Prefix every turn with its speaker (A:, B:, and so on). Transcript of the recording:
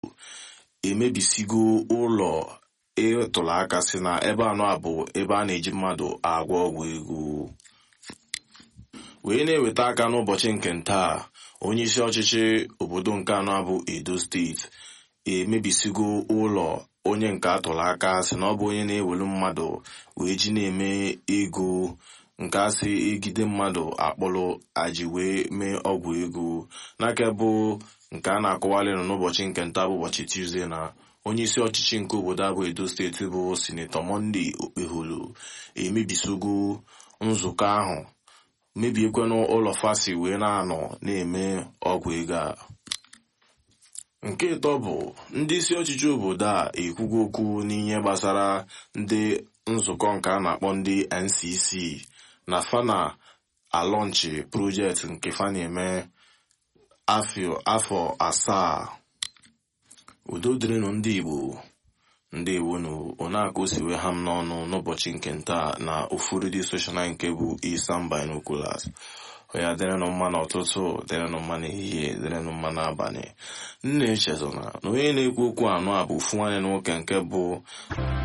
A: emebisigo ụlọ ịtụrụ aka si na ebe anọ a bụ ebe a na-eji mmadụ agwọ ọgwụ ego wee na-eweta aka n'ụbọchị nke ntaa onye isi ọchịchị obodo nke anọ bụ edo steeti emebisigo ụlọ onye nke atụrụ aka si na ọ bụ onye na-ewelu mmadụ wee ji na-eme ego nke asị egide mmadụ akpọrọ aji wee mee ọgwụ ego n'aka bụ nke a na-akọwalị nọ n'ụbọchị nke nta bụ ụbọchị tuzdee na onye isi ọchịchị nke obodo abụ edo steeti bụ sinetọ monde okpeholo emebisigo nzukọ ahụ mebiekwanụ ụlọ fasi wee na-anọ na-eme ọgwụ ego a nke ịtọ bụ ndị isi ọchịchị obodo a ekwugo okwu n'ihe gbasara ndị nzukọ nke a na-akpọ ndị ncc na fana alọnchi projekti nke fa na-eme afọ asaa udo dịrịnụ ndị igbo ndị igbo na onakụ siwe ha m n'ọnụ n'ụbọchị nke ntaa na ofu redio soshal nke bụ isam binoculars ya dịrịnụ mma n'ụtụtụ dịrịnụ mma n'ehihie dịrịnụ mma n'abalị nna echezona na onye na-ekwu okwu anọ a bụ ofu nwanne nwoke nke bụ